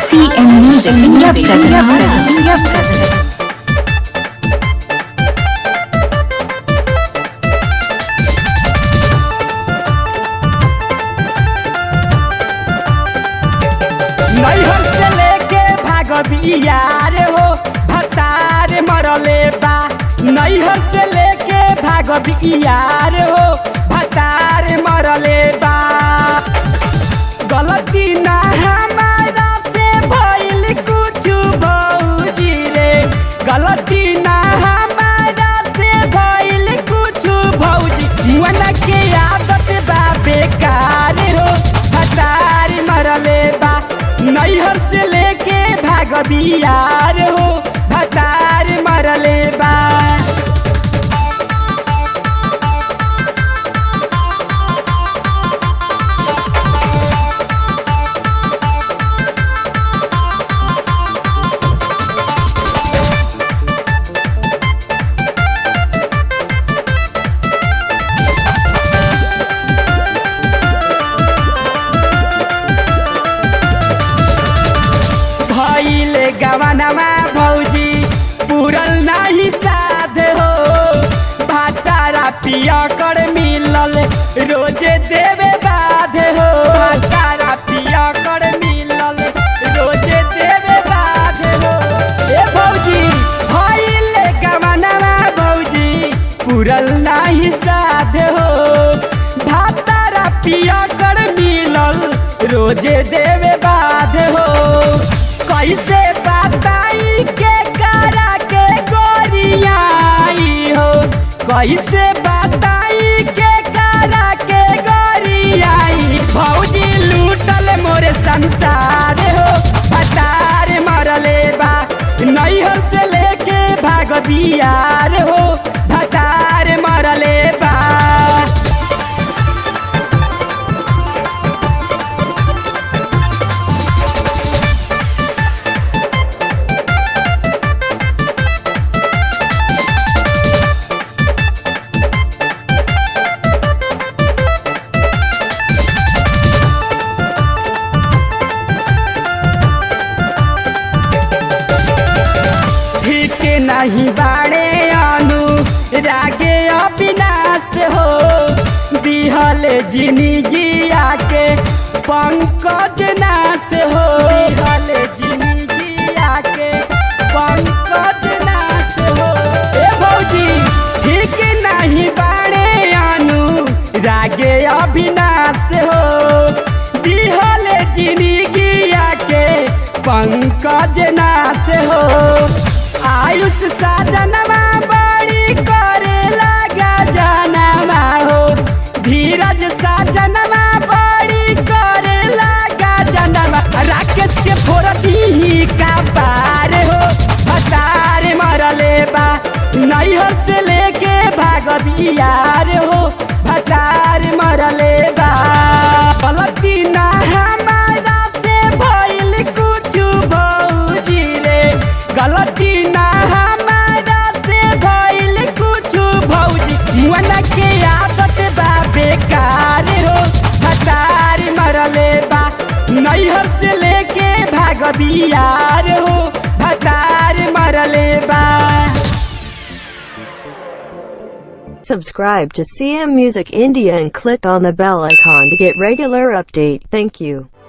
CM Music India presents. India presents. नैहर से लेके भागबियार हो भतार मरले बा नैहर से लेके भागबियार हो भतार मरले बा गलती ना हमारा से भइल कुछ भौजी रे गलती ना हमारा से भइल कुछ भौजी मन के आदत बा बेकार हो भतार मरले बा नैहर से लेके भागबियार हो भतार मरले बा भइल गवनमा भौजी पूरल नाही साध हो भातारा पिया कर मिलल रोजे देवे बाध हो भातारा पिया कर मिलल रोजे देवे बाध हो ए भौजी भइल गवनमा भौजी पूरल नाही साध हो भातारा पिया कर मिलल रोजे देवे बाध हो कैसे बताई के करा के गोरियाई हो कैसे बताई के करा के गोरियाई भौजी लूटल मोरे संसार हो भतार मरले बा नैहर से लेके भाग बियार हो भतार मरले बा ठीक नहीं बाड़े अनु रागे अविनाश हो दिहल जिंदगी आके पंकज नाश हो दिहल जिंदगी आके पंकज नाश हो ए भौजी ठीक नहीं बाड़े अनु रागे अविनाश हो दिहल जिंदगी आके पंकज नाश हो आयुष साजनमा बड़ी करे लगा जनवा हो धीरज साजनमा बड़ी करे लगा जनवा राकेश के फोरती का पार हो भतार मरले बा नैहर से लेके भागबियार हो भतार मरले बा गलती ना हमारा से भइल कुछ भौजी रे गलती ना हमारा से भइल कुछ भौजी मन के आदत बा बेकार हो भतार मरले बा नैहर से लेके भागबियार हो भतार मरले बा Subscribe to CM Music India and click on the bell icon to get regular update. Thank you.